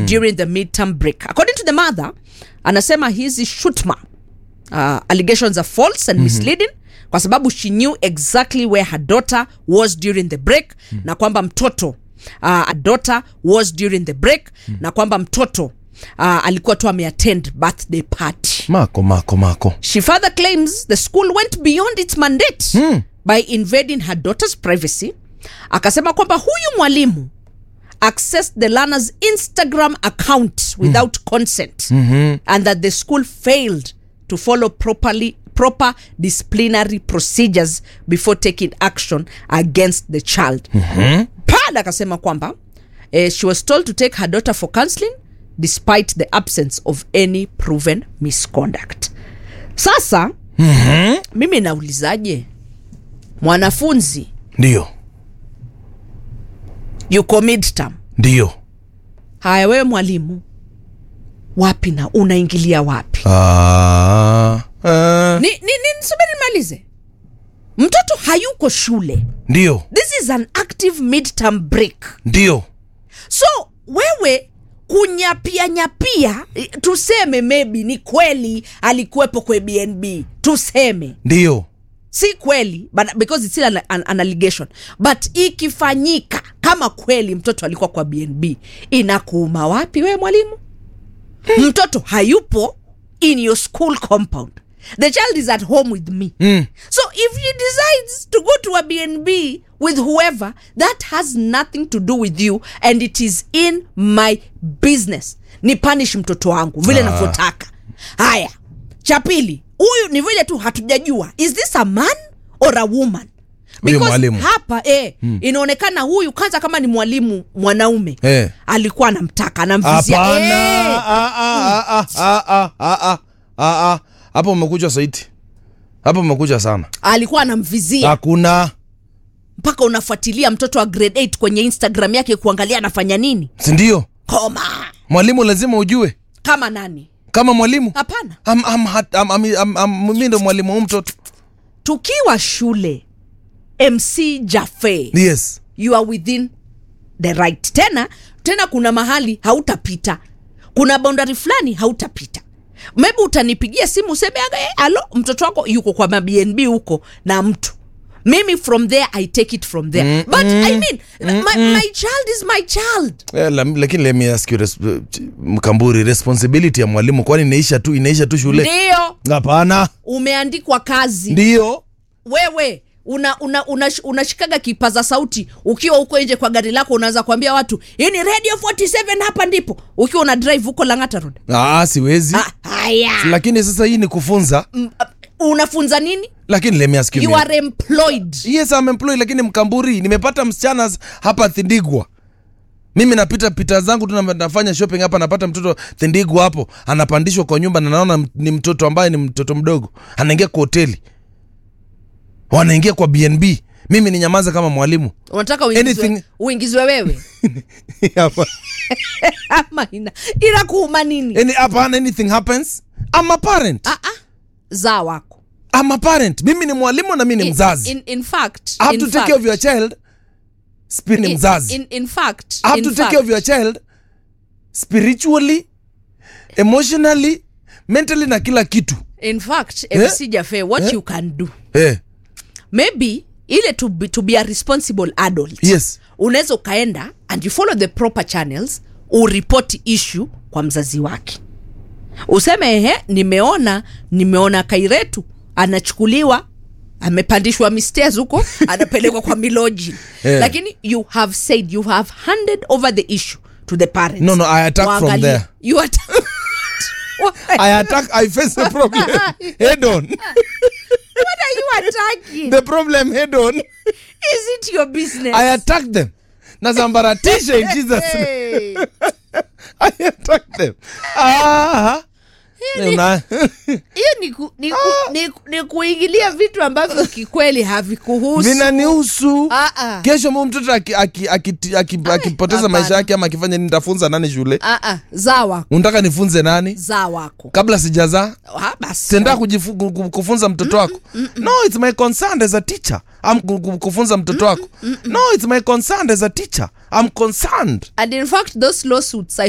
during the midterm break according to the mother anasema hizi shutma uh, allegations are false and misleading kwa sababu she knew exactly where her daughter was during the break na kwamba mtoto uh, a daughter was during the break na kwamba mtoto uh, alikuwa tu ameattend birthday party mako mako mako She further claims the school went beyond its mandate by invading her daughter's privacy. Akasema kwamba huyu mwalimu accessed the learner's Instagram account without consent and that the school failed to follow properly proper disciplinary procedures before taking action against the child. Pad akasema kwamba eh, she was told to take her daughter for counseling despite the absence of any proven misconduct. Sasa mimi naulizaje, mwanafunzi ndio yuko midterm, ndio haya wewe mwalimu, wapi na unaingilia wapi? Ah, ah, Ni, ni, ni subiri nimalize. Mtoto hayuko shule, ndio this is an active midterm break. ndio so wewe kunyapia nyapia eh, tuseme maybe ni kweli alikuwepo kwe bnb tuseme ndio si kweli but because it's still an, an, an allegation but ikifanyika kama kweli mtoto alikuwa kwa bnb inakuuma wapi wewe mwalimu mtoto hayupo in your school compound the child is at home with me Mm. so if he decides to go to a bnb with whoever that has nothing to do with you and it is in my business ni punish mtoto wangu vile Ah. navyotaka haya cha pili huyu ni vile tu hatujajua is this a man or a woman Huyu Because mwalimu. hapa eh, inaonekana huyu kwanza kama ni mwalimu mwanaume Eh. alikuwa anamtaka anamvizia hapana eh, Ah, ah, ah, ah, ah, ah, ah, ah, ah. hapo umekuja saiti hapo umekuja sana alikuwa anamvizia hakuna mpaka unafuatilia mtoto wa grade 8 kwenye instagram yake kuangalia anafanya nini sindio koma mwalimu lazima ujue kama nani kama mwalimu hapana Am- am- hat- am- am- am- am- mi ndo mwalimu wa huyu mtoto tukiwa shule mc jafe yes you are within the right tena tena kuna mahali hautapita kuna boundary fulani hautapita maybe utanipigia simu useme "Eh, alo mtoto wako yuko kwa mabnb huko na mtu mimi from there i take it from there mm, but i mean my, my child is my child Eh, la- lakini let me ask you res- mkamburi responsibility ya mwalimu kwani inaisha tu inaisha tu shule ndio hapana umeandikwa kazi ndio wewe una una unash- unashikaga kipaza sauti ukiwa huko nje kwa gari lako unaanza kuambia watu hii ni radio 47 hapa ndipo ukiwa una drive huko langata road ah, siwezi Ah, haya lakini sasa hii ni kufunza Mm, uh, unafunza nini lakini let me ask you you me. are employed yes I'm employed lakini mkamburi nimepata msichana s- hapa thindigwa mimi napita pita zangu tu na- nafanya shopping hapa napata mtoto thindigwa hapo anapandishwa kwa nyumba na naona m- ni mtoto ambaye ni mtoto mdogo anaingia kwa hoteli wanaingia kwa bnb mimi ni nyamaza kama mwalimu unataka uingizwe, Anything- uingizwe wewe Hapa. ama ina inakuuma nini Any- hapana anything happens I'm a parent ah, ah. zaa wako I'm a parent mimi ni mwalimu na mimi ni mzazi in, in fact, I have in to take fact, care of your child Spi- ni in- mzazi in, in fact, I have in to take fact, care of your child spiritually emotionally mentally na kila kitu in fact Eh? mc jafe what Eh? you can do eh, maybe ile to be, to be a responsible adult yes unaweza ukaenda and you follow the proper channels uripoti issue kwa mzazi wake useme ehe nimeona nimeona kairetu anachukuliwa amepandishwa mistairs huko anapelekwa kwa miloji Eh. lakini you have said you have handed over the issue to the parents No, no, I attack from Waangalie. there. you attack Why? i attack i face the problem head on what are you attacking the problem head on is it your business i attack them nazambaratisha in jesus name. hey. i attack them ah, Una- hiyo ni, ku, ni, ku, ni, ku- ni kuingilia vitu ambavyo kikweli havikuhusu vinanihusu Ah, ah. kesho mu mtoto aki- aki- aki- aki- akipoteza hapana. maisha yake ama akifanya nini nitafunza nani shule Ah, ah, zaa wako unataka nifunze nani zaa wako kabla sijazaa Ah, basi. tenda kujifu, ku- ku- kufunza mtoto wako no it's my concern as a teacher I'm ku- ku- kufunza mtoto wako no it's my concern as a teacher I'm concerned and in fact those lawsuits i